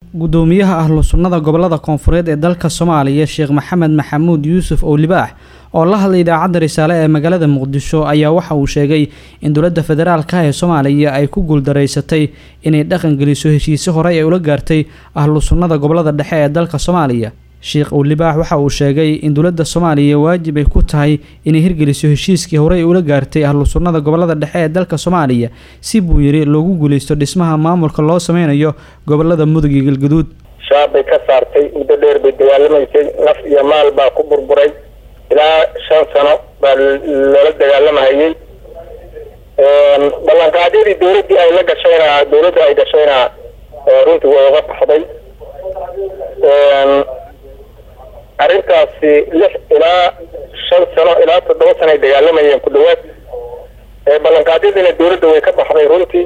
guddoomiyaha ahlu sunnada gobolada koonfureed ee dalka soomaaliya sheekh maxamed maxamuud yuusuf owlibaax oo la hadlay idaacadda risaale ee magaalada muqdisho ayaa waxa uu sheegay in dowladda federaalka ee soomaaliya ay ku guuldaraysatay inay dhaqan geliso heshiise horey ay ula gaartay ahlu sunnada gobolada dhexe ee dalka soomaaliya sheekh owlibaax waxa uu sheegay in dowladda soomaaliya waajib ay ku tahay inay hirgeliso heshiiskii horey ula gaartay ahlu sunnada gobolada dhexe ee dalka soomaaliya si buu yidhi loogu guuleysto dhismaha maamulka loo sameynayo gobolada mudug iyo galguduud shaab bay ka saartay muddo dheer bay dagaalamaysay naf iyo maal baa ku burburay ilaa shan sano baa loola dagaalamahayay ballanqaadyadii dowladdii ay la gashayna dowladda ay gashayna runtii way uga baxday arrintaasi lix ilaa shan sano ilaa toddoba sano ay dagaalamayeen ku dhawaad ballanqaadyadiina dowladda way ka baxday runtii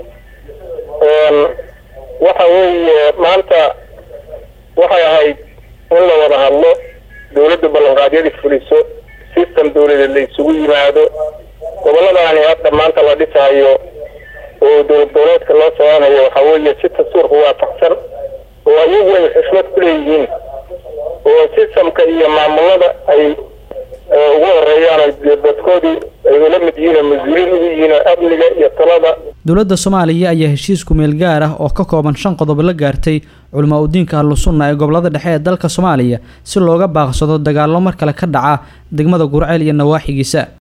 waxa weeye maanta waxay ahayd in la wada hadlo dowladda ballanqaadyadii fuliso system dowladeed la isugu yimaado gobolladani hadda maanta la dhisayo oo dowlad goboleedka loo soconayo waxa weeye si dastuurka waafaqsan oo ayagu ay xushmad ku leeyihiin oo sistamka iyo maamulada ay ugu horeeyaan dadkoodii ay ula mid yihiin oo mas-uuliin ugu yihiin oo amniga iyo talada dowladda soomaaliya ayaa heshiis kumeel gaar ah oo ka kooban shan qodob la gaartay culamaa udiinka ahlu sunna ee gobolada dhexe ee dalka soomaaliya si looga baaqsado dagaallo mar kale ka dhaca degmada gurceel iyo nawaaxigiisa